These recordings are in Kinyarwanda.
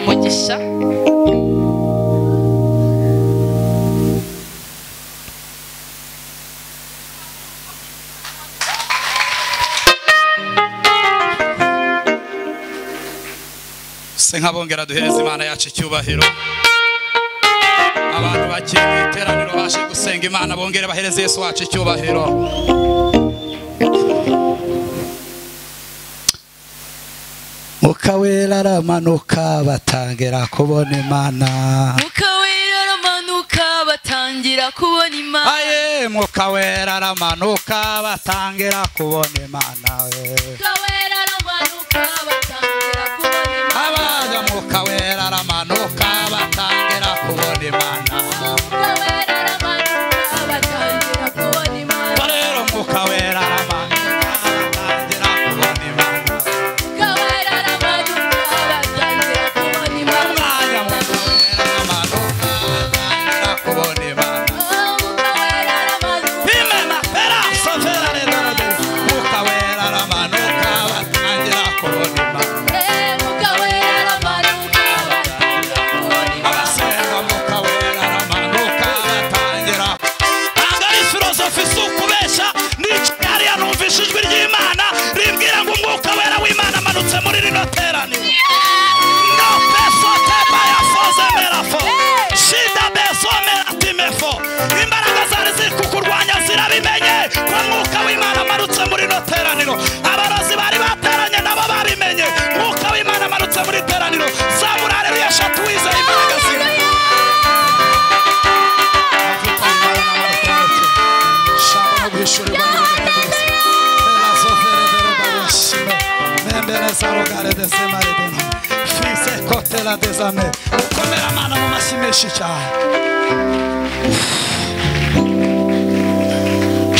Lesja. se nk'abongera duhereza imana yacu icyubahiro abantu bagiye mu iteraniro baje gusenga imana bongere bahereze yesu wacu icyubahiro mwuka wera aramanuka batangira kubona imana Mwuka wera aramanuka batangira kubona imana. aye mwuka wera aramanuka batangira kubona imana we Mwuka wera aramanuka batangira kubona imana. abaza mwuka wera aramanuka batangira kubona imana Mwuka wera aramanuka batangira kubona imana. rero mwuka wera aramanuka batangira kubona imana Mwuka wera aramanuka batangira kubona imana. Imana mwuka wera aramanuka batangira kubona imana Oh, Mwuka wera aramanuka imana pera sofera rero mwuka wera aramanuka batangira kubona imana Eh, mwuka wera aramanuka batangira kubona imana. abasenga mwuka wera aramanuka batangira ntabwo ari filozofi si ukubeshya nicaye hariya numvishe ijwi ry'imana rimbwira ngo umwuka wera w'imana amanutse muri rino teraniro no peso tebaya foze merafo shida beso meratimefo imbaraga zari ziri kukurwanya zirabimenye ko mwuka w'imana amanutse muri rino teraniro abarozi bari bateranye nabo babimenye mwuka w'imana amanutse muri teraniro zamura areruya eshatu wizeye imbaraga zira amavuta y'imana n'amatariki shaka no guhishurirwa n'ibintu pera sofera rero barishima nembereza rugare desema redena fise kotera desame komera mana mu mashyi menshi cyane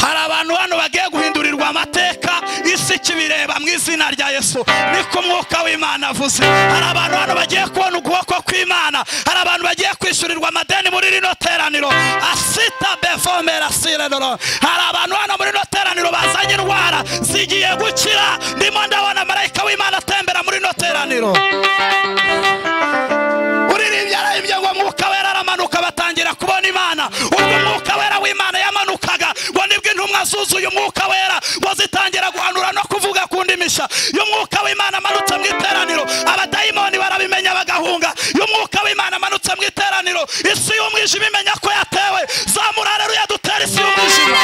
hari abantu hano bagiye guhindurirwa amateka isi ikibireba mu izina rya yesu niko umwuka w'imana avuze hari abantu hano bagiye kubona ukuboko kw'imana hari abantu bagiye kwishyurirwa amadeni muri rino teraniro asita bevomera sirenoro hari abantu hano muri rino teraniro bazanye indwara zigiye gukira ndimo ndabona marayika w'imana atembera muri rino teraniro uririmbye ararimbye ngo mwuka wera aramanuka batangira kubona imana ubwo umwuka wera w'imana yamanukaga ngo nibwo intumwa zuzuye umwuka wera ngo zitangira guhanura no kuvuga ku ndimisha iyo umwuka w'imana amanutse mu iteraniro abadayimoni barabimenya bagahunga iyo umwuka w'imana amanutse mu iteraniro isi y'umwijima imenya ko yatewe zamura reruya dutera isi y'umwijima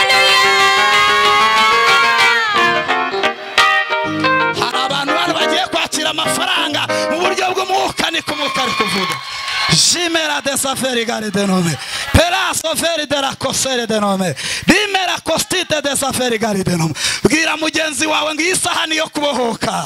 hari abantu bano bagiye kwakira amafaranga mu buryo bw'umwuka niko umwuka ari kuvuga jimera de saferi gare de nome pera soferi de la kosere de nome rimera kostite de saferi gare de nome bwira mugenzi wawe ngo iyi saha niyo kubohoka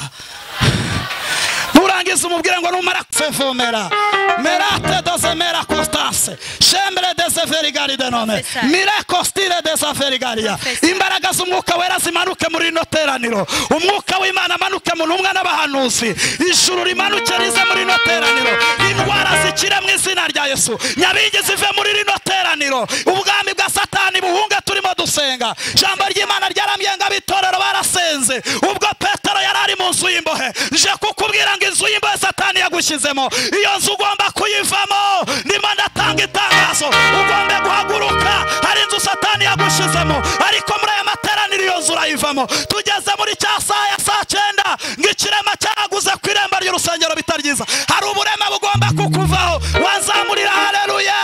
nurangiza umubwire ngo numara kuvomera merate dozemera constance shembere deseferi de none C'est ça. mire kostire desaferi gariya imbaraga z'umwuka wera zimanuke muri rino teraniro umwuka w'imana amanuke mu ntumwa n'abahanuzi ijuru rimanuke rize muri rino teraniro indwara zikire mu izina rya yesu nyabingi zive muri rino teraniro ubwami bwa satani buhunge turimo dusenga ijambo ry'imana ryarambye ngo abitorero barasenze ubwo petero yari ari mu nzu y'imbohe nje kukubwira ngo inzu y'imbohe satani yagushyizemo iyo nzu ugomba kuyivamo ndimo ndatanga itangazo ugomba guhaguruka hari inzu satani yagushyizemo ariko muri aya materaniro iyo nzu urayivamo tugeze muri cya saa ya saa cyenda ngo ikirema cyaguze ku irembo ry'urusengero bitari byiza hari uburema bugomba kukuvaho wazamurira hareruya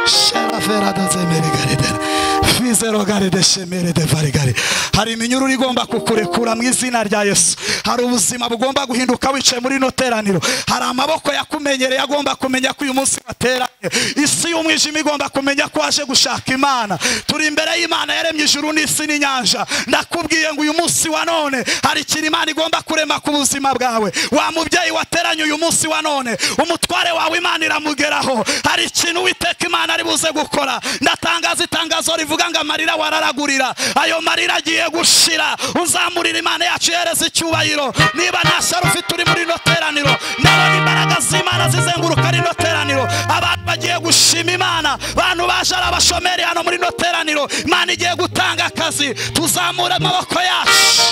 sharafera dozemere gare de fizero gare de shemere de vare gare hari iminyururu igomba kukurekura mu izina rya yesu hari ubuzima bugomba guhinduka wicaye muri ino teraniro hari amaboko yakumenyereye agomba kumenya ko uyu munsi wateranye isi y'umwijima igomba kumenya ko waje gushaka imana turi imbere y'imana yaremye ijuru n'isi n'inyanja ndakubwiye ngo uyu munsi wa none hari ikintu imana igomba kurema ku buzima bwawe wa mubyeyi wateranye uyu munsi wa none umutware wawe imana iramugeraho hari ikintu witeka imana ari buze gukora ndatangaza itangazo rivuga ngo amarira wararagurira ayo marira agiye gushira uzamurira imana yacu ihereza icyubahiro niba nta shyari ufite uri muri ino teraniro ndabona imbaraga z'imana zizenguruka rino teraniro abantu bagiye gushima imana abantu baje ari abashomeri hano muri rino teraniro imana igiye gutanga akazi tuzamure amaboko yacu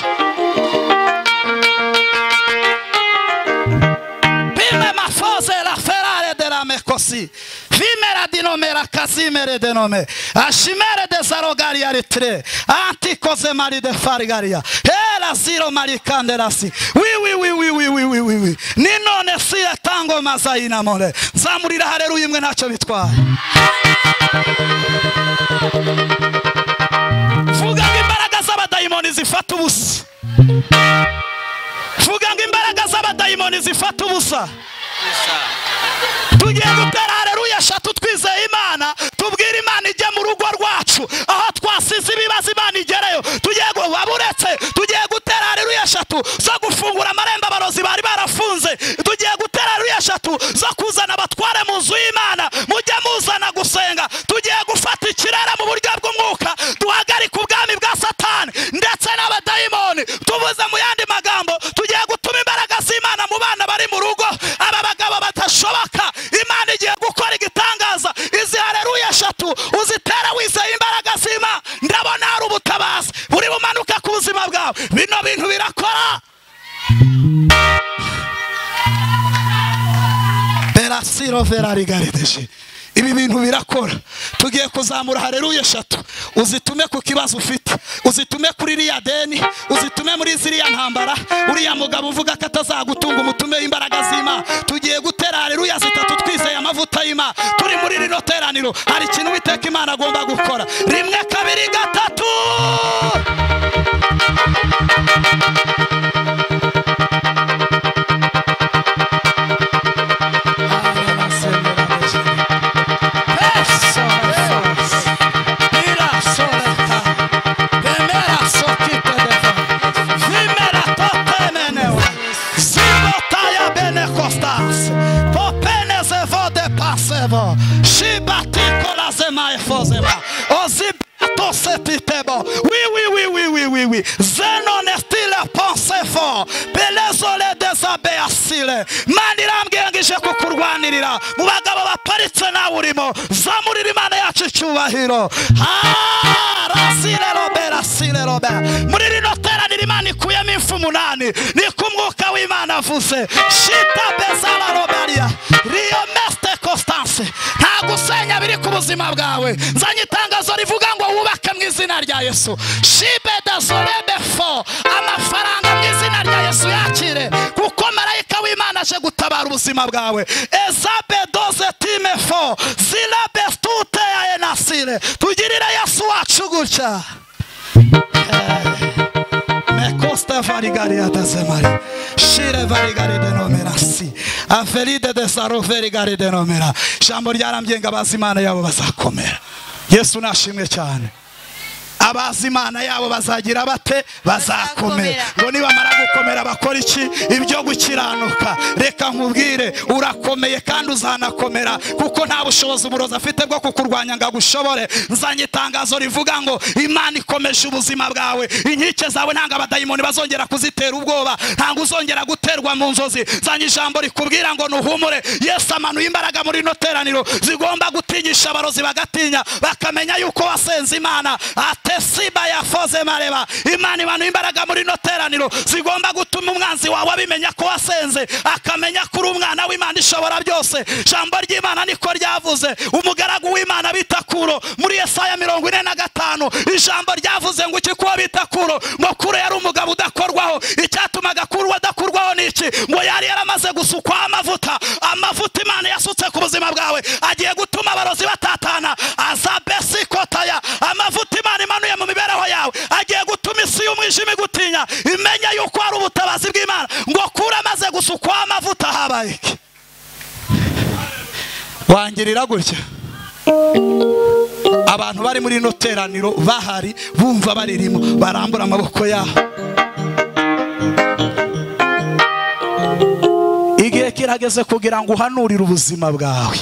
Vime ma fose la ferare de la mekosi. Vimera di nome la casimere de nome. Ashimere de zarogari aritre. Antikoze mari de farigaria. Era ziro mari kanderasi. Oui, oui, oui, oui, oui, oui, oui, oui, oui. Ninone sire tango mazaina mole. Zamurira haleluya imwe ntacyo bitwaye. Vuga ngo imbaraga z'abadayimoni zifata ubusa. vuga ngo imbaraga z'abadayimoni zifata ubusa tugiye gutera hareruya eshatu twizeye imana tubwire imana ijye mu rugo rwacu aho twasize ibibazo imana igereyo tugiye gu- waba uretse tugiye gutera hareruya eshatu zo gufungura amarembo abarozi bari barafunze tugiye gutera hareruya eshatu zo kuzana abatware mu nzu y'imana mujye muzana gusenga tugiye gufata ikirere mu buryo bw'umwuka duhagarike ubwami bwa satani ndetse n'abadayimoni tubuze mu yandi magambo tugiye gutuma imbaraga z'imana mu bana bari mu rugo aba bagabo batashoboka imana igiye gukora igitangaza izi hareruya eshatu uzitera wizeye imbaraga z'imana ndabona hari ubutabazi buri bumanuka ku buzima bwawe bino bintu birakora perasiro verari garideje ibi bintu birakora tugiye kuzamura hareruya eshatu uzitume ku kibazo ufite uzitume kuri iriya deni uzitume muri ziriya ntambara uriya mugabo uvuga ko atazagutunga umutume imbaraga z'imana tugiye gutera hareruya zitatu twizeye amavuta y'imana turi muri rino teraniro hari ikintu witeka imana agomba gukora rimwe kabiri gatatu Oui, oui, oui, oui, oui, oui, oui. Zenon est il pensée fort. Belezole desabe asile. Mandiram gengije kukurwanirira. Mu bagabo baparitse nawe urimo. Zamurira imana yacu icyubahiro. Ah, rasile robe, rasile robe. Muri rino teraniro imana ikuyemo impfu umunani. Ni ko umwuka w'imana avuze. Shita bezala robaria. Rio meste Constance. Nta gusenya biri ku buzima bwawe. Nzanye itangazo rivuga ngo wubake mu izina rya Yesu. Shibe dazorebe fo. Amafaranga mu izina rya Yesu yakire. Kuko marayika w'Imana aje gutabara ubuzima bwawe. Ezabe doze time fo. Zila bestute ya enasire. Tugirire Yesu wacu gutya. Mekosta varigari atazemari. Shire varigari denomera si. Aferide de saro varigari denomera. Jambo ryarambye ngo abazimana yabo bazakomera. Yesu nashimwe cyane. abazimana yabo bazagira bate bazakomera Bazakomera. ngo nibamara gukomera bakora iki ibyo gukiranuka reka nkubwire urakomeye kandi uzanakomera kuko nta bushobozi uburozi afite bwo kukurwanya ngo agushobore nzanye itangazo rivuga ngo imana ikomeje ubuzima bwawe inkike zawe ntabwo abadayimoni bazongera kuzitera ubwoba ntabwo uzongera guterwa mu nzozi nzanye ijambo rikubwira ngo nuhumure yesu amanuye imbaraga muri ino teraniro zigomba gutinyisha abarozi bagatinya bakamenya yuko wasenze imana atesiba yafoze mareba imana imanuye imbaraga muri ino teraniro zigomba gutuma umwanzi wawe abimenya ko wasenze akamenya ko uri umwana w'imana ishobora byose jambo ry'imana niko ryavuze umugaragu w'imana bita kuro muri yesaya mirongo ine na gatanu ijambo ryavuze ngo iki kuwo bita kuro ngo kuro yari umugabo udakorwaho icyatumaga kuro adakurwaho ni iki ngo yari yaramaze gusukwaho amavuta amavuta imana yasutse ku buzima bwawe agiye gutuma abarozi batatana azabesi kotaya amavuta imana imanuye mu mibereho yawe agiye gutuma isi y'umwijima igutinya imenya yuko hari ubutabazi bw'imana ngo kure amaze gusukwaho amavuta habaye iki wangirira gutya abantu bari muri ino teraniro bahari bumva baririmo barambura amaboko yabo igihe kirageze kugira ngo uhanurire ubuzima bwawe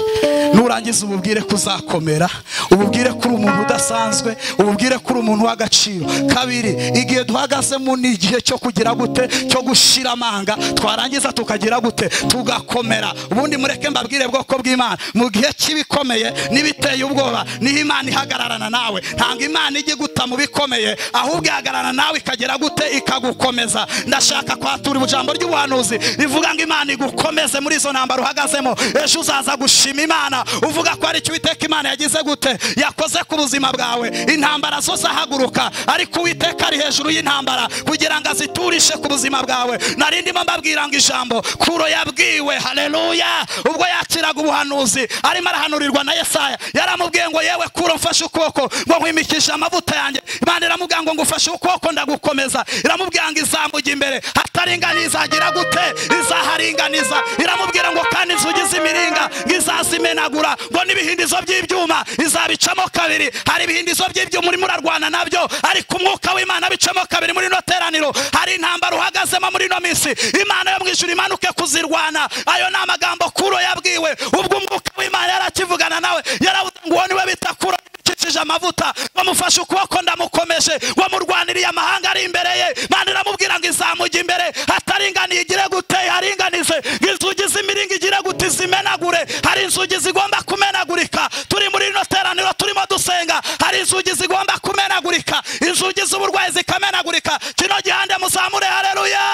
nurangiza ububwire ko uzakomera ububwire ko uri umuntu udasanzwe ububwire ko uri umuntu w'agaciro kabiri igihe duhagazemo ni igihe cyo kugira gute cyo gushira amanga twarangiza tukagira gute tugakomera ubundi mureke mbabwire bwoko bw'imana mu gihe cy'ibikomeye n'ibiteye ubwoba niho imana ihagararana nawe ntabwo imana ijya iguta mu bikomeye ahubwo ihagararana nawe ikagera gute ikagukomeza ndashaka kwatura ijambo ry'ubuhanuzi rivuga ngo imana igukomeze muri izo ntambaro uhagazemo ejo uzaza gushima imana uvuga ko ari icyo uwiteka imana yagize gute yakoze ku buzima bwawe intambara zo zahaguruka ariko uwiteka ari hejuru y'intambara kugira ngo aziturishe ku buzima bwawe nari ndimo mbabwira ngo ijambo kuro yabwiwe haleluya ubwo yakiraga ubuhanuzi arimo arahanurirwa na yesaya yaramubwiye ngo yewe kuro mfashe ukuboko ngo nkwimikishe amavuta yanjye imana iramubwira ngo ngufashe ukuboko ndagukomeza iramubwira ngo izamujya imbere hataringaniye izagira gute izaharinganiza iramubwira ngo kandi inzugi z'imiringa ngo izazimenagura ngo n'ibihindizo by'ibyuma izabicamo kabiri hari ibihindizo by'ibyuma urimo urarwana nabyo ariko umwuka w'imana abicamo kabiri muri ino teraniro hari intambara uhagazemo muri ino minsi imana yo mu ijuru imanuke kuzirwana ayo ni amagambo kuro yabwiwe ubwo umwuka w'imana yarakivugana nawe yaravuze ngo uwo niwe bita kuro yamukikije amavuta bamufashe ukuboko ndamukomeje wamurwaniriye amahanga ari imbere ye manda iramubwira ngo izamujya imbere hataringaniye igire gute haringanize ngo inzugi z'imiringa igire gute zimenagure hari inzugi zigomba kumenagurika turi muri rino teraniro turimo dusenga hari inzugi zigomba kumenagurika inzugi z'uburwayi zikamenagurika kino gihande muzamure hareruya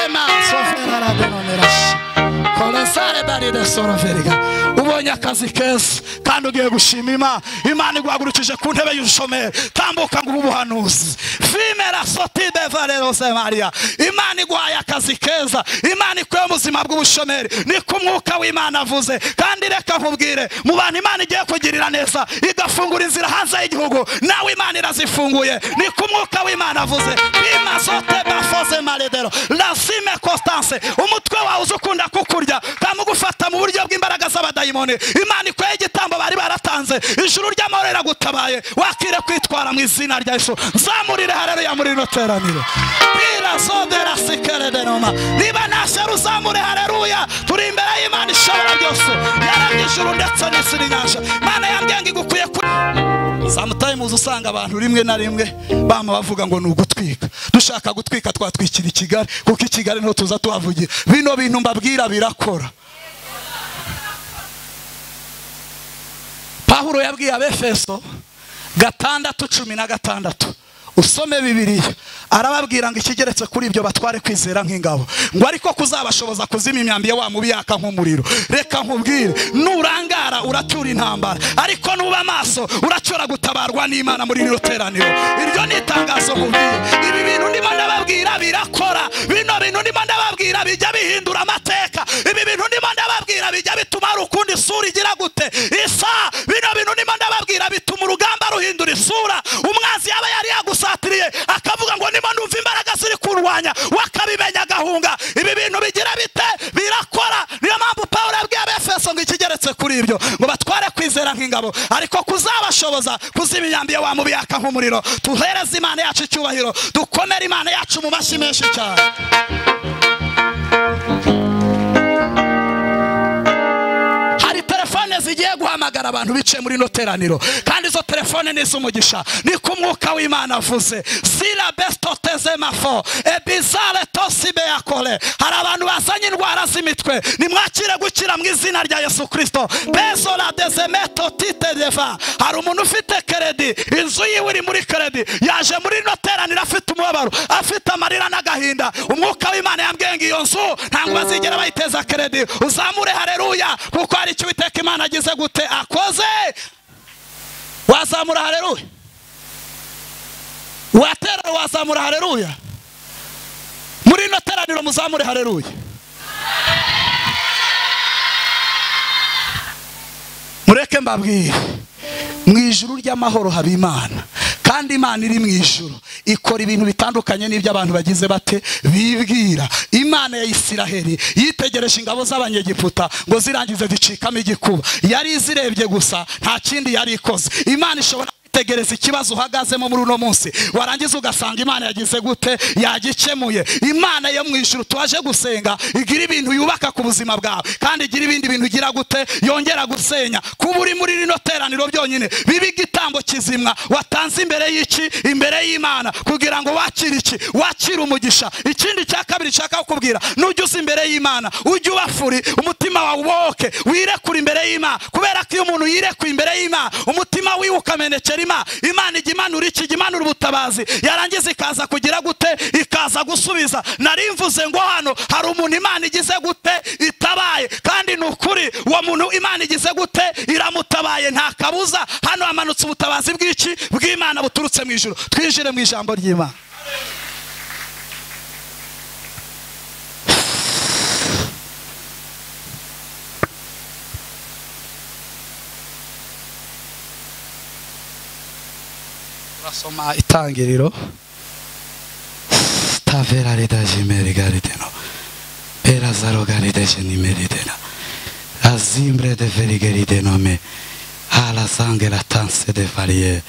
ema sofera radonomerashi kolesare baride soroveriga ubonye akazi keza kandi ugiye gushima imana imana iguhagurukije ku ntebe y'ubushomeri tambuka ngo ube ubuhanuzi fimera soti bevarerose mariya imana iguhaye akazi keza imana ikuye mu buzima bw'ubushomeri niko umwuka w'imana avuze kandi reka nkubwire mu bantu imana igiye kugirira neza igafungura inzira hanze y'igihugu nawe imana irazifunguye niko umwuka w'imana avuze bima sote bafoze maredero rasime constance umutwe wawe uzi ukunda kukurya kamugufata mu buryo bw'imbaraga z'abadayimoni imana ikoye igitambo bari baratanze ijuru ry'amahoro iragutabaye wakire kwitwara mu izina rya yesu nzamurire hareruya muri rino teraniro birazodera sikerenoma niba nashyara uzamure hareruya turi imbere y'imana ishobora byose yarabye ijuru ndetse n'isi n'inyanja imana yambwiye ngo igukwiye kuri samutayimuzi usanga abantu rimwe na rimwe bama bavuga ngo ni ugutwika dushaka gutwika twatwikira i kigali kuko i kigali niho tuza tuhavugira bino bintu mbabwira birakora pahuro yabwiye abefeso gatandatu cumi na gatandatu usome bibiriya arababwira ngo ikigeretse kuri ibyo batware kwizera nk'ingabo ngo ariko kuzabashoboza kuzima imyambi ya wa mubi yaka nk'umuriro reka nkubwire nurangara uracyura intambara ariko nuba amaso uracyura gutabarwa n'imana muri rino teraniro iryo ni itangazo nkubwiye ibi bintu ndimo ndababwira birakora bino bintu ndimo ndababwira bijya bihindura amateka ibi bintu ndimo ndababwira bijya bituma hari ukundi isura igira gute isa bino bintu ndimo ndababwira bituma urugamba ruhindura isura umwanzi yaba yari yagusa agusatiriye akavuga ngo nimo numva imbaraga ziri kurwanya wakabimenya agahunga ibi bintu bigira bite birakora niyo mpamvu pawulo yabwiye abefeso ngo ikigeretse kuri ibyo ngo batware kwizera nk'ingabo ariko kuzabashoboza kuzima imyambi wa mubi yaka nk'umuriro tuhereze imana yacu icyubahiro dukomere imana yacu mu mashyi menshi cyane hari telefone zigiye guhamagara abantu bicaye muri ino teraniro kandi izo telefone ni iz'umugisha niko umwuka w'imana avuze sira besito teze mafo ebizare tosibe yakore hari abantu bazanye indwara z'imitwe nimwakire gukira mu izina rya yesu kirisito bezora dezemeto titereva hari umuntu ufite keredi inzu yiwe iri muri keredi yaje muri ino teraniro afite umubabaro afite amarira n'agahinda umwuka w'imana yambwiye ngo iyo nzu ntabwo bazigera bayiteza keredi uzamure hareruya kuko hari icyo uwiteka imana agize gute akoze wazamura hareruya watera wazamura hareruya muri ino teraniro muzamure hareruya mureke mbabwire mu ijuru ry'amahoro haba imana kandi imana iri mu ijuru ikora ibintu bitandukanye n'ibyo abantu bagize bate bibwira imana ya isiraheli yitegereje ingabo z'abanyegiputa ngo zirangize zicikamo igikuba yari izirebye gusa nta kindi yari ikoze imana ishobora tegereza ikibazo uhagazemo muri uno munsi warangiza ugasanga imana yagize gute yagikemuye imana yo mu ijuru twaje gusenga igira ibintu yubaka ku buzima bwawe kandi igira ibindi bintu igira gute yongera gusenya kuba uri muri rino teraniro byonyine bibe igitambo kizimwa watanze imbere y'iki imbere y'imana kugira ngo wakire iki wakire umugisha ikindi cya kabiri nshaka kukubwira nujya uza imbere y'imana ujye ubafuri umutima wawe ubohoke wirekure imbere y'imana kubera ko iyo umuntu yirekuye imbere y'imana umutima wiwe ukamenekera imana imana ijya imanura iki ijya imanura ubutabazi yarangiza ikaza kugira gute ikaza gusubiza nari mvuze ngo hano hari umuntu imana igize gute itabaye kandi ni ukuri uwo muntu imana igize gute iramutabaye nta kabuza hano hamanutse ubutabazi bw'iki bw'imana buturutse mu ijoro twinjire mu ijambo ry'imana turasoma itangiriro tavera redajimeri garideno perazaro garidejenimeridena azimbre de verigeridenome alasangera tanse de variye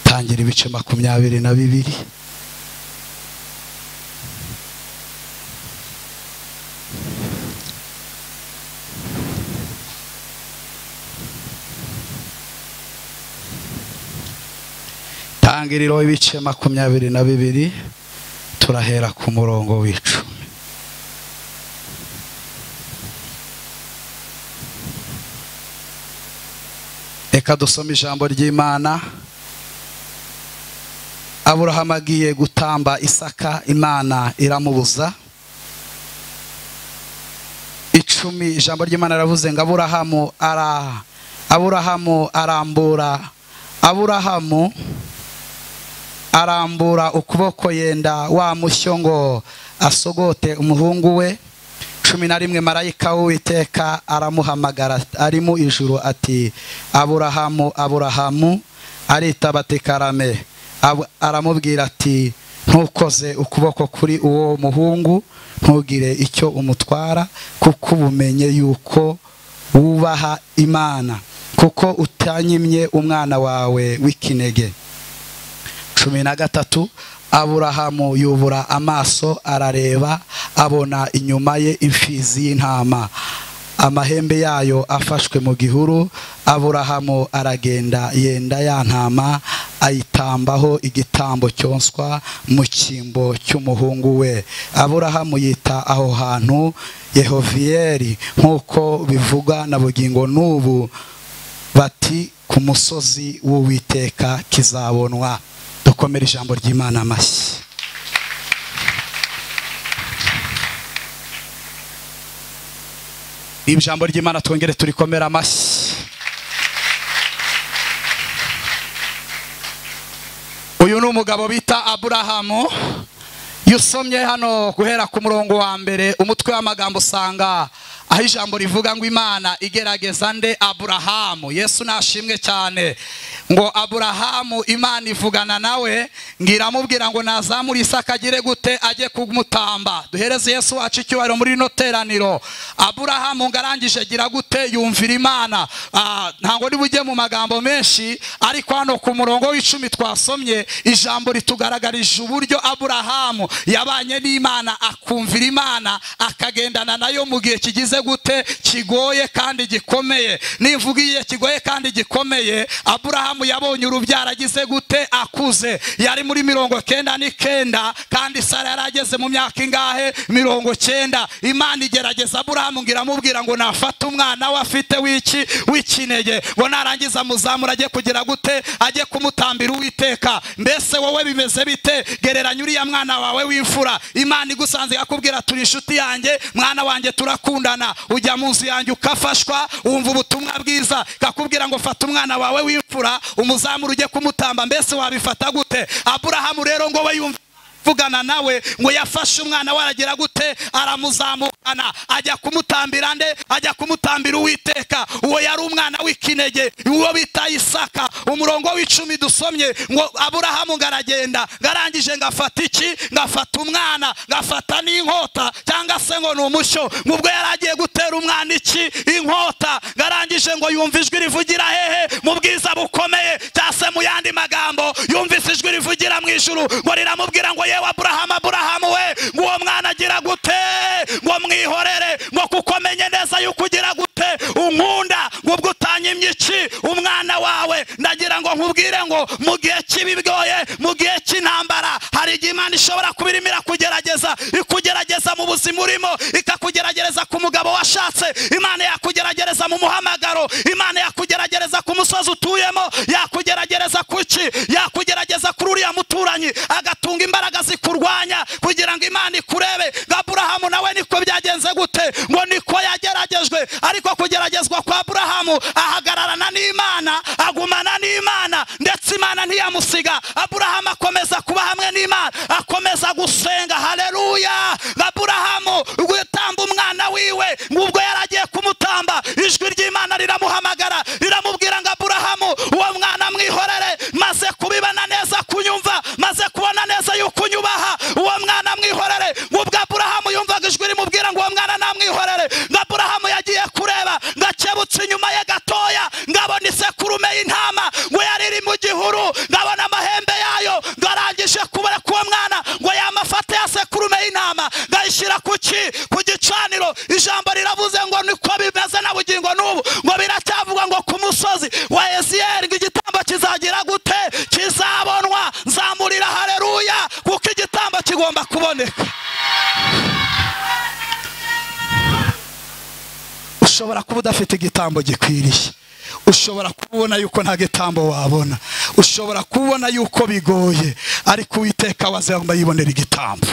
tangira ibice makumyabiri na bibiri tangiriro ibice makumyabiri na bibiri turahera ku murongo w'icumi reka dusome ijambo ry'imana aburahamu agiye gutamba isaka imana iramubuza icumi ijambo ry'imana riravuze ngo aburahamu ara aburahamu arambura aburahamu arambura ukuboko yenda wa mushyo ngo asogote umuhungu we cumi na rimwe marayika w'uwiteka aramuhamagara ari mu ijuru ati aburahamu aburahamu aritaba ati karame Ab- aramubwira ati ntukoze ukuboko kuri uwo muhungu ntugire icyo umutwara kuko ubumenye yuko wubaha imana kuko utanyimye umwana wawe w'ikinege cumi na gatatu aburahamu yubura amaso arareba abona inyuma ye imfizi y'intama amahembe yayo afashwe mu gihuru aburahamu aragenda yenda ya ntama ayitambaho igitambo cyonswa mu cyimbo cy'umuhungu we aburahamu yita aho hantu yehoviyeri nk'uko bivugwa na bugingo n'ubu bati ku musozi w'uwiteka kizabonwa dukomere ijambo ry'imana amashyi ijambo ry'imana twongere turikomere amashyi uyu ni umugabo bita aburahamu iyo usomye hano guhera ku murongo wa mbere umutwe w'amagambo usanga aho ijambo rivuga ngo imana igerageza nde aburahamu yesu nashimwe cyane ngo aburahamu imana ivugana nawe ngo iramubwira ngo nazamure isaka agire gute ajye kumutamba duhereze yesu wacu icyubahiro muri rino teraniro aburahamu ngo arangije agira gute yumvira imana Ah, ntabwo niba ujye mu magambo menshi ariko hano ku murongo w'icumi twasomye ijambo ritugaragarije uburyo aburahamu yabanye n'imana akumvira imana akagendana nayo mu gihe kigize gute kigoye kandi gikomeye nimvuga igihe kigoye kandi gikomeye aburahamu yabonye urubyaro agize gute akuze yari muri mirongo kenda n'ikenda kandi sara yari ageze mu myaka ingahe mirongo kenda imana igerageza aburahamu ngo iramubwira ngo nafate umwana we afite w'iki w'ikinege ngo narangiza amuzamura ajye kugira gute ajye kumutambira uwiteka mbese wowe bimeze bite gereranya uriya mwana wawe w'imfura imana igusanze ikakubwira turi inshuti yanjye mwana wanjye turakundana ujya mu nzu yanjye ukafashwa wumva ubutumwa bwiza ikakubwira ngo fata umwana wawe w'imfura umuzamura ujye kumutamba mbese wabifata gute aburahamu rero ngo we yumva vugana nawe ngo yafashe umwana we aragira gute aramuzamura ana ajya kumutambira nde ajya kumutambira uwiteka uwo yari umwana w'ikinege uwo bita isaka umurongo w'icumi dusomye ngo aburahamu ngaragenda ngarangije ngafata iki ngafata umwana ngafata n'inkota cyangwa se ngo ni umushyo ngubwo yari agiye gutera umwana iki inkota ngarangije ngo yumva ijwi rivugira hehe mu bwiza bukomeye cyangwa se mu yandi magambo yumvise ijwi rivugira mu ijuru ngo riramubwira ngo yewe aburahamu aburahamu we ngo uwo mwana agira gute ngo mwihorere ngo kuko menye neza yuko ugira gute unkunda ngo ubwo utanyimye iki umwana wawe ndagira ngo nkubwire ngo mu gihe cy'ibigoye mu gihe cy'intambara hari igihe imana ishobora kuba irimo irakugerageza ikugerageza mu buzima urimo ikakugerageza ku mugabo washatse imana yakugerageza mu muhamagaro imana yakugerageza ku musozi utuyemo yakugerageza ku iki yakugerageza kuri uriya muturanyi agatunga imbaraga zikurwanya kugira ngo imana ikurebe ngo aburahamu nawe niko byagenze gute ngo niko yageragejwe ariko kugeragezwa kwa aburahamu ahagararana n'imana agumana n'imana ndetse imana ntiyamusiga aburahamu akomeza kuba hamwe n'imana akomeza gusenga hareruya aburahamu gutamba umwana wiwe ngubwo yari agiye kumutamba ijwi ry'imana riramuhamagara riramubwira ngo aburahamu uwo mwana mwihorere maze kubibana neza kunyumva maze kubona neza yuko unyubaha uwo mwana mwihorere ngubwo aburahamu yumvaga ijwi rimubwira ngo uwo mwana namwihorere ngo aburahamu yagiye kureba ngo akebutse inyuma ye gatoya ngabona isekurume y'intama ngo yari iri mu gihuru ngabona amahembe yayo ngo arangije kubura k'uwo mwana ngo yamafate ya sekurume y'intama ngo ayishyira ku ki ku gicaniro ijambo riravuze ngo niko bimeze na bugingo n'ubu ngo biracyavugwa ngo ku musozi wa eziyeri ngo igitambo kizagira gute kizabonwa nzamurira hareruya kuko igitambo kigomba kuboneka ushobora kuba udafite igitambo gikwiriye ushobora kubona yuko nta gitambo wabona ushobora kubona yuko bigoye ariko uwiteka wazagomba yibonera igitambo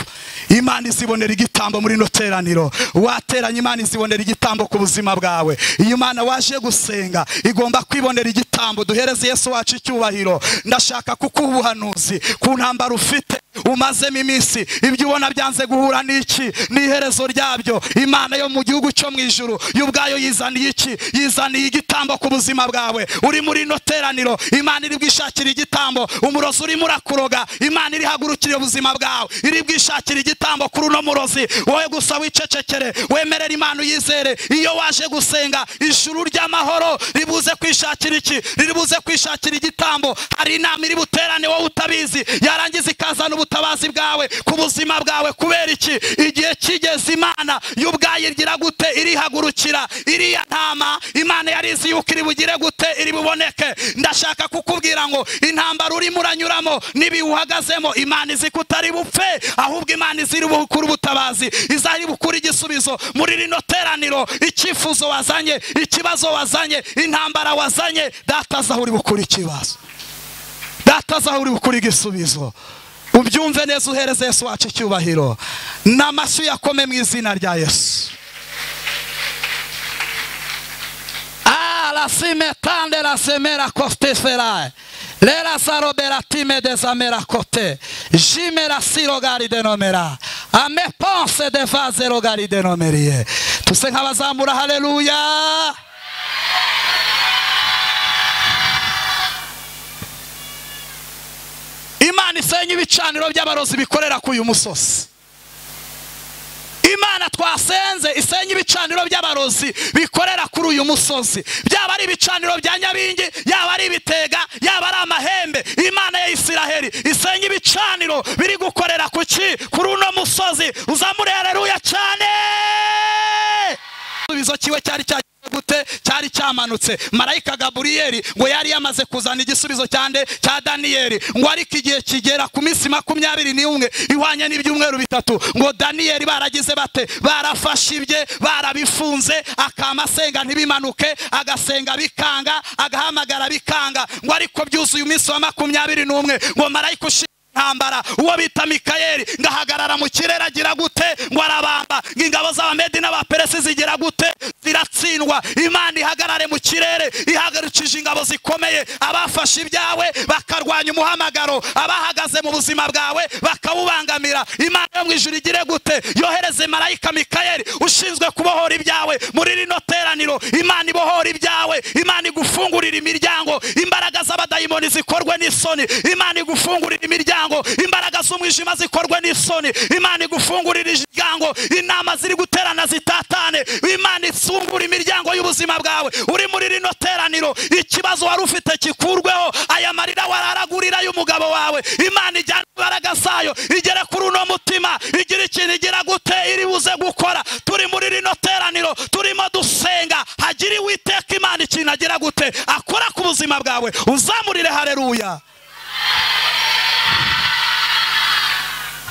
imana izibonera igitambo muri ino teraniro wateranye imana izibonera igitambo ku buzima bwawe iyo imana waje gusenga igomba kwibonera igitambo duhereze yesu wacu icyubahiro ndashaka kukuha ubuhanuzi ku ntambaro ufite umazemo iminsi ibyo ubona byanze guhura n'iki n'iherezo ryabyo imana yo mu gihugu cyo mu ijuru yo ubwayo yizaniye iki yizaniye igitambo ku buzima bwawe uri muri ino teraniro imana iri bwishakira igitambo umurozi urimo urakuroga imana iri hagurukira ubuzima bwawe iri bwishakira igitambo kuri uno murozi wowe gusa wicecekere wemerera imana uyizere iyo waje gusenga ijuru ry'amahoro ribuze kwishakira iki ribuze kwishakira igitambo hari inama iri buterane wowe utabizi yarangiza ikazana ubutabazi bwawe ku buzima bwawe kubera iki igihe kigeze imana y'ubwayo igira gute irihagurukira iriya ntama imana yarizi yuko iri bugire gute iri buboneke ndashaka kukubwira ngo intambara urimo uranyuramo n'ibiwuhagazemo imana izi kutari bupfe ahubwo imana iziri bukuru ubutabazi izari bukuru igisubizo muri rino teraniro icyifuzo wazanye ikibazo wazanye intambara wazanye dataza aho uri bukuru ikibazo dataza aho uri bukuru igisubizo ubyumve neza uhereze yesu wacu icyubahiro ni amashyi yakome mu izina rya yesu arasimetande rasemera kositeferaye rera saroberatime dezamera kote jimera sirogari denomera ameponse devaze rogari denomeriye tuse nk'abazamura hareruya imana isenye ibicaniro by'abarozi bikorera ku uyu musozi imana twasenze isenye ibicaniro by'abarozi bikorera kuri uyu musozi byaba ari ibicaniro bya nyabingi yaba ari ibitega yaba ari amahembe imana ya isiraheli isenye ibicaniro biri gukorera ku ki kuri uno musozi uzamurereruya cyane igisubizo kiwe cyari cya gute cyari cyamanutse marayika gaburiyeri ngo yari yamaze kuzana igisubizo cyande cya daniyeli ngo ariko igihe kigera ku minsi makumyabiri n'umwe ihwanye n'ibyumweru bitatu ngo daniyeli baragize bate barafashe ibye barabifunze akama asenga ntibimanuke agasenga bikanga agahamagara bikanga ngo ariko byuzuye umunsi wa makumyabiri n'umwe ngo marayika ushinzwe ntambara uwo bita mikayeli ngahagarara mu kirere agira gute ngo arabamba ngo ingabo z'abamedi n'abaperesi zigira gute ziratsindwa gutsindwa imana ihagarare mu kirere ihagarikije ingabo zikomeye abafashe ibyawe bakarwanya umuhamagaro abahagaze mu buzima bwawe bakawubangamira imana yo mu ijuru igire gute yohereze marayika mikayeli ushinzwe kubohora ibyawe muri rino teraniro imana ibohora ibyawe imana igufungurira imiryango imbaraga z'abadayimoni zikorwe n'isoni imana igufungurira imiryango imbaraga z'umwijima zikorwe n'isoni imana igufungurira imiryango inama ziri guterana zitatane imana ifungura imiryango y'ubuzima bwawe uri muri rino teraniro ikibazo wari ufite kikurweho aya marira wararagurira y'umugabo wawe imana ijyana imbaraga zayo igere kuri uno mutima igira ikintu igira gute iri buze gukora turi muri rino teraniro turimo dusenga hagire uwiteka imana ikintu agira gute akora ku buzima bwawe uzamurire hareruya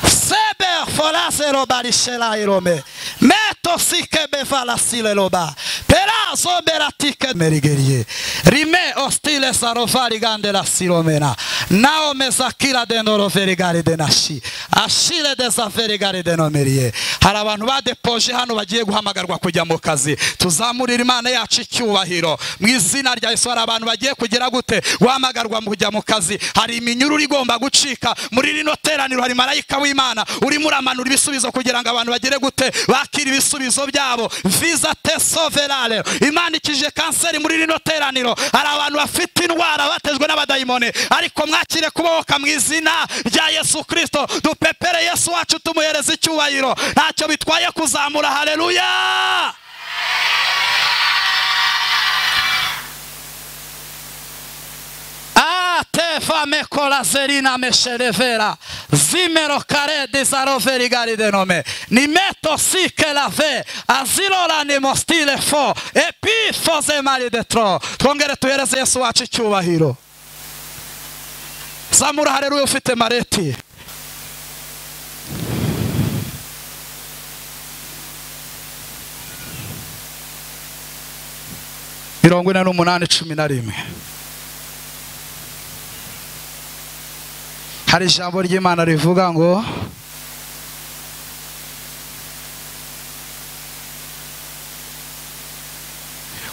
Seber forase roba rishela irome. Meto sike bevala sile roba. Perazo beratike merigerie. Rime ostile sarofari gande la silomena. Nao mezakira denoro ferigari denashi. Ashire deza ferigari denomeriye. Hari abantu badepoje hano bagiye guhamagarwa kujya mu kazi. Tuzamurira Imana yacu icyubahiro. Mu izina rya Yesu hari abantu bagiye kugira gute guhamagarwa mu kujya mu kazi. Hari iminyururu igomba gucika muri rino teraniro hari marayika w'Imana urimo uramanura ibisubizo kugira ngo abantu bagire gute bakira ibisubizo byabo visa tesoverare Imana ikije kanseri muri rino teraniro hari abantu bafite indwara batejwe n'abadayimoni ariko mwakire kubohoka mu izina rya Yesu Kristo dupepere Yesu wacu tumuhereze icyubahiro ntacyo bitwaye kuzamura haleluya atefa mekola zerina mesherevera zimero kare desaroveri gari denome nimeto sike lave azirora nimostile fo epifoze mari detro twongere tuhereze yesu wacu icyubahiro zamura hareruya ufite mareti mirongo ine n'umunani cumi na rimwe hari ijambo ry'imana rivuga ngo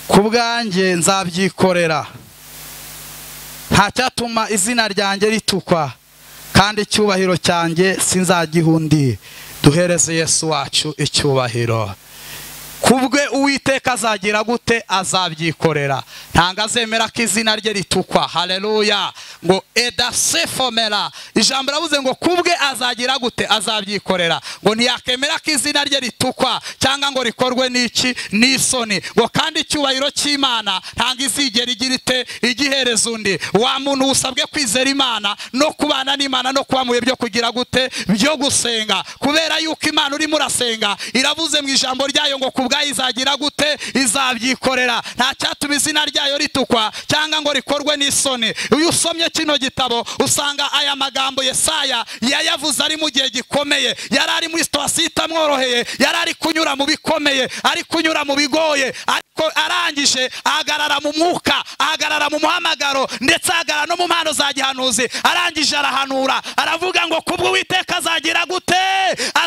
ku bwanjye nzabyikorera nta cyatuma izina ryanjye ritukwa kandi icyubahiro cyanjye sinzagihundiye duhereze yesu wacu icyubahiro kubwe uwiteka azagira gute azabyikorera ntabwo azemera ko izina rye ritukwa hareruya ngo edasefomera ijambo rabuze ngo kubwe azagira gute azabyikorera ngo ntiyakemera ko izina rye ritukwa cyangwa ngo rikorwe n'iki n'isoni ngo kandi icyubahiro cy'imana ntabwo izigera igira ite igihereza undi wa muntu usabwe kwizera imana no kubana n'imana no kuba mu bihe byo kugira gute byo gusenga kubera yuko imana urimo urasenga iravuze mu ijambo ryayo ngo ku ubwayo izagira gute izabyikorera nta cyatuma izina ryayo ritukwa cyangwa ngo rikorwe n'isoni iyo usomye kino gitabo usanga aya magambo yesaya yayavuze ari mu gihe gikomeye yari ari muri situwasiyo itamworoheye yari ari kunyura mu bikomeye ari kunyura mu bigoye ariko arangije ahagarara mu mwuka ahagarara mu muhamagaro ndetse ahagarara no mu mpano za gihanuzi arangije arahanura aravuga ngo kubwo uwiteka azagira gute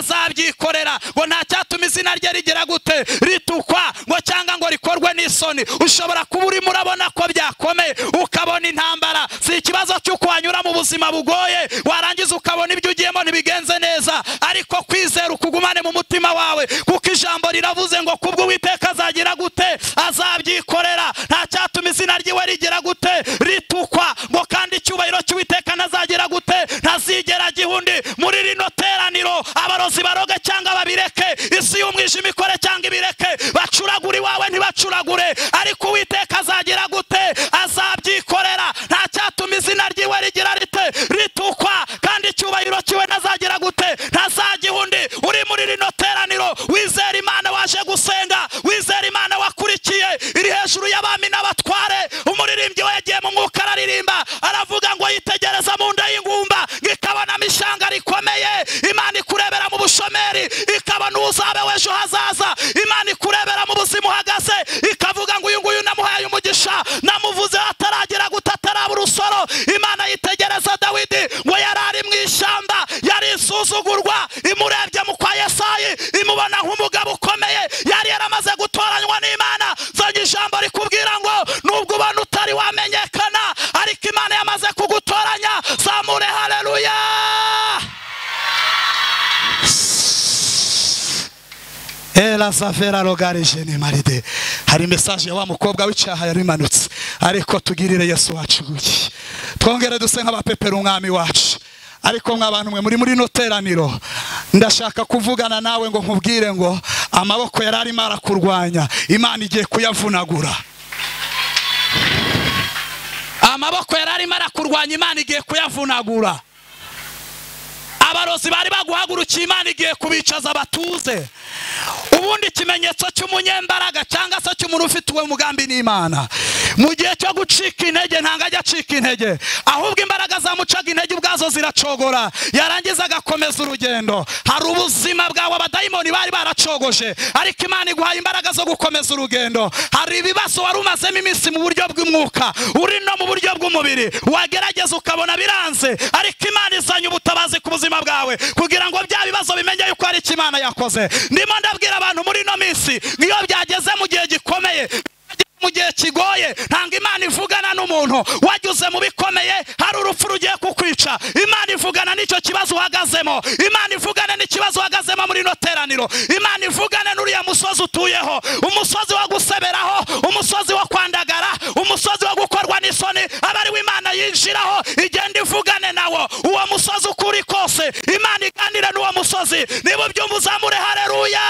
azabyikorera ngo nta cyatuma izina rye rigira gute ritukwa ngo cyangwa ngo rikorwe n'isoni ushobora kuba urimo urabona ko byakomeye ukabona intambara si ikibazo cy'uko wanyura mu buzima bugoye warangiza ukabona ibyo ugiyemo ntibigenze neza ariko kwizera ukugumane mu mutima wawe kuko ijambo riravuze ngo kubwo uwiteka azagira gute azabyikorera nta cyatuma izina ryiwe rigira gute ritukwa ngo kandi icyubahiro cy'uwiteka ntazagira gute ntazigera gihundi muri rino teraniro abarozi baroge cyangwa babireke isi y'umwijima ikore cyangwa ibireke bacuragura iwawe ntibacuragure ariko uwiteka azagira gute azabyikorera nta cyatuma izina ryiwe rigira rite ritukwa kandi icyubahiro cyiwe ntazagira gute ntazagihundi uri muri rino teraniro wizera imana waje gusenga wizera imana wakurikiye iri hejuru y'abami n'abatware umuririmbyi we yagiye mu mwuka araririmba aravuga ngo yitegereza mu nda y'ingumba ngo ikabonamo ishyanga rikomeye imana ikurebera mu bushomeri ikabona uzabe w'ejo hazaza imana ikurebera mu buzima uhagaze ikavuga ngo uyu nguyu namuhaye umugisha namuvuze ataragera guta ataraba urusoro imana yitegereza dawidi ngo yari ari mu ishyamba yari isuzugurwa imurebye mu kwa yesayi imubona nk'umugabo ukomeye yari yaramaze gutoranywa n'imana ntiwamenyekana ariko imana yamaze kugutoranya zamure hareruya era savera rogarije ni maride hari mesaje ya wa mukobwa w'icyaha yari imanutse ariko tugirire yesu wacu guki twongere duse nk'abapepera umwami wacu ariko mw'abantu mwe muri muri no teraniro ndashaka kuvugana nawe ngo nkubwire ngo amaboko yari arimo arakurwanya imana igiye kuyavunagura amaboko yari arimo arakurwanya imana igiye kuyavunagura abarozi bari baguhagurukiye imana igiye kubicaza batuze ubundi ikimenyetso cy'umunyembaraga cyangwa se cy'umuntu ufite uwo mugambi n'imana mu gihe cyo gucika intege ntabwo ajya acika intege ahubwo imbaraga zamucaga intege ubwazo ziracogora yarangiza agakomeza urugendo hari ubuzima bwawe abadayimoni bari baracogoje ariko imana iguhaye imbaraga zo gukomeza urugendo hari ibibazo wari umazemo iminsi mu buryo bw'umwuka uri no mu buryo bw'umubiri wagerageza ukabona biranze ariko imana izanye ubutabazi ku buzima bwawe kugira ngo bya bibazo bimenye yuko hari icyo imana yakoze ndimo ndabwira abantu muri ino minsi nk'iyo byageze mu gihe gikomeye byageze mu gihe kigoye ntabwo imana ivugana n'umuntu wageze mu bikomeye hari urupfu rugiye kukwica imana ivugana n'icyo kibazo uhagazemo imana ivugana n'ikibazo uhagazemo muri ino teraniro imana ivugana n'uriya musozi utuyeho umusozi wo guseberaho umusozi wo kwandagara umusozi wo gukorwa n'isoni aba ari we imana yinjiraho igenda ivugane nawo uwo musozi uko uri kose imana iganira n'uwo musozi niba ubyumva uzamure hareruya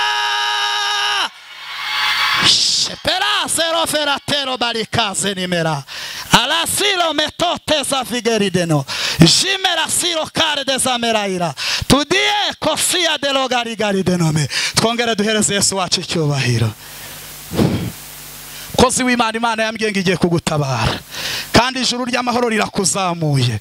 shepera seroferatero barikaze nimera alasiro metote za figerideno jimera siro kare de za merayira tudie kosiya de logarigarideno twongere duhereze yesu wacu icyubahiro mukozi w'imana imana yambwiye ngo igiye kugutabara kandi ijuru ry'amahoro rirakuzamuye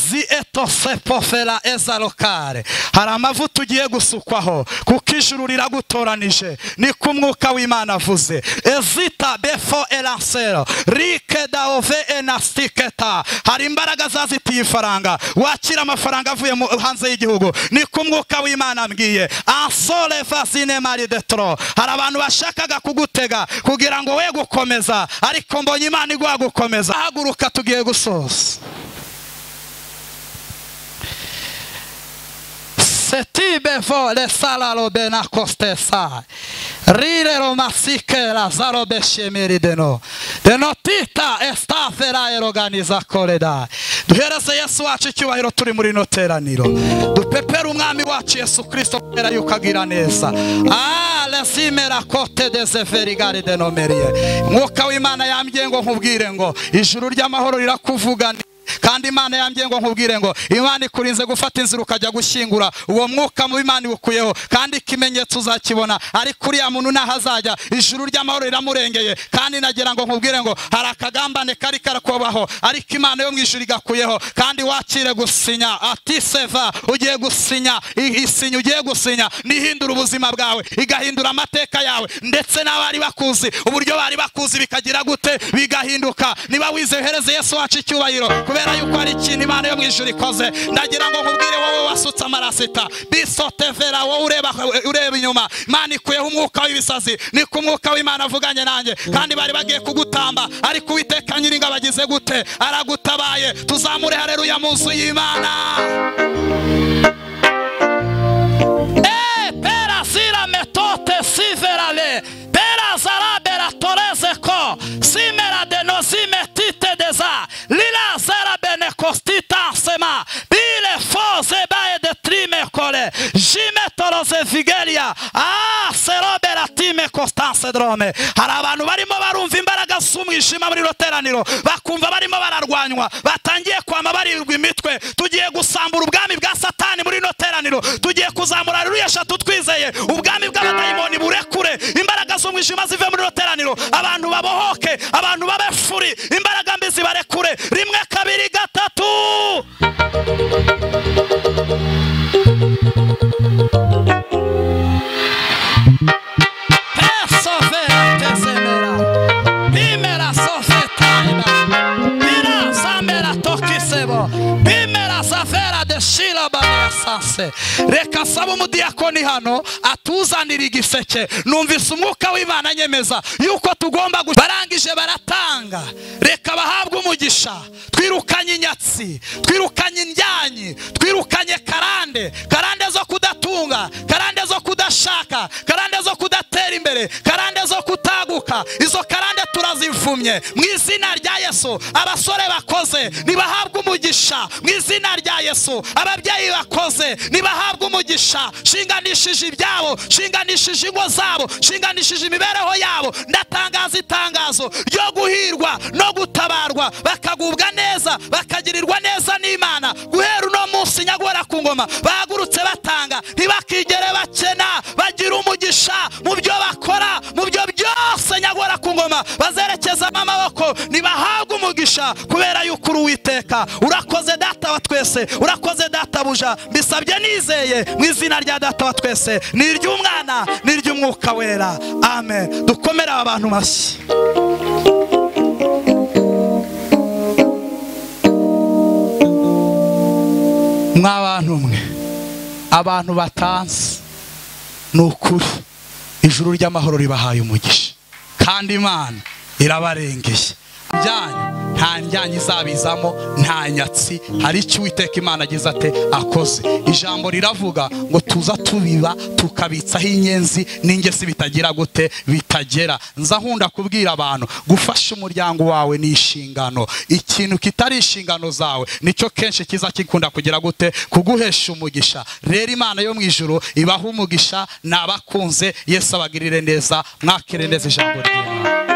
zi etose pofera eza lokare hari amavuta ugiye gusukwaho kuko ijuru riragutoranije niko umwuka w'imana avuze ezita befo erasero rike daove enastiketa hari imbaraga zazitiye ifaranga wakira amafaranga avuye mu- hanze y'igihugu niko umwuka w'imana ambwiye ansore fasine mari detro hari abantu bashakaga kugutega kugira ngo we gukomeza ariko mbonye imana iguha gukomeza haguruka tugiye gusoza setibe vole salalo bena kostesa rire romasike lazaro beshemiri deno deno tita estafera eroganiza koreda duhereze yesu wacu icyubahiro turi muri ino teraniro dupepere umwami wacu yesu kristo kubera yuko agira neza alezimera kote dezeverigare denomeriye mwuka w'imana yambwiye ngo nkubwire ngo ijuru ry'amahoro rirakuvugana kandi imana yambwiye ngo nkubwire ngo imana ikurinze gufata inzira ukajya gushyingura uwo mwuka mu imana iwukuyeho kandi ikimenyetso uzakibona ariko uriya muntu ntaho azajya ijuru ry'amahoro riramurengeye kandi nagira ngo nkubwire ngo hari akagambane kari karakubaho ariko imana yo mu ijuru igakuyeho kandi wakire gusinya ati seva ugiye gusinya i- isinya ugiye gusinya n'ihindura ubuzima bwawe igahindura amateka yawe ndetse n'abari bakuzi uburyo bari bakuzi bikagira gute bigahinduka niba wizehereze yesu wacu icyubahiro kubera yuko hari ikintu imana yo mu ijuru ikoze ndagira ngo nkubwire wowe wasutse amarasita bisotevera wowe ureba, ureba inyuma imana ikuyeho umwuka w'ibisazi niko umwuka w'imana avuganye nanjye kandi bari bagiye kugutamba ariko uwiteka nyiringa bagize gute aragutabaye tuzamure hareruya mu nzu y'imana Eh, pera sira metote siverale pera zarabera torezeko simera denozimetite deza lila zera bene kostita sema bile foze bae de trime kole jime toroze vigeria ah serobera time kostanse drome hari abantu barimo barumva imbaraga z'umwijima muri roteraniro bakumva barimo bararwanywa batangiye kwama barirwa imitwe tugiye gusambura ubwami bwa satani muri ino teraniro tugiye kuzamura ruriya eshatu twizeye ubwami bw'abadayimoni burekure imbaraga z'umwijima zive muri ino teraniro abantu babohoke abantu babe furi imbaraga mbi zibarekure rimwe kabiri gatatu pesovera tezemera bimera sofetaina bira zamera tokisebo bimera safera de shilabanesa asiranse reka asaba umudiyakoni hano atuzanire igiseke numvise umwuka w'imana nyemeza yuko tugomba gu- barangije baratanga reka bahabwe umugisha twirukanye inyatsi twirukanye indyanyi twirukanye karande karande zo kudatunga karande zo kudashaka karande zo kudatera imbere karande zo kutaguka izo karande turazivumye mu izina rya yesu abasore bakoze nibahabwe umugisha mu izina rya yesu ababyeyi bakoze nibahabwe umugisha shinganishije ibyabo shinganishije ingo zabo shinganishije imibereho yabo ndatangaza itangazo ryo guhirwa no gutabarwa bakagubwa neza bakagirirwa neza n'imana guhera uno munsi nyagora ku ngoma bahagurutse batanga ntibakigere bakena bagira umugisha mu byo bakora mu byo byose nyagora ku ngoma bazerekezamo amaboko ntibahabwe umugisha kubera yuko uri uwiteka urakoze data wa twese urakoze databuja mbisabye nizeye mu izina rya data wa twese ni iry'umwana ni iry'umwuka wera amen dukomere aba bantu mashyi mwa bantu mwe abantu batanze ni ukuri ijuru ry'amahoro ribahaye umugisha kandi imana irabarengeye byanyu nta njyanye izabizamo nta nyatsi hari icyo uwiteka imana agize ate akoze ijambo riravuga ngo tuza tubiba tukabitsaho inyenzi n'ingesi bitagira gute bitagera nza nkunda kubwira abantu gufasha umuryango wawe ni inshingano ikintu kitari inshingano zawe nicyo kenshi kiza kikunda kugira gute kuguhesha umugisha rero imana yo mu ijuru ibaha umugisha nabakunze yesu abagirire neza mwakire neza ijambo ry'imana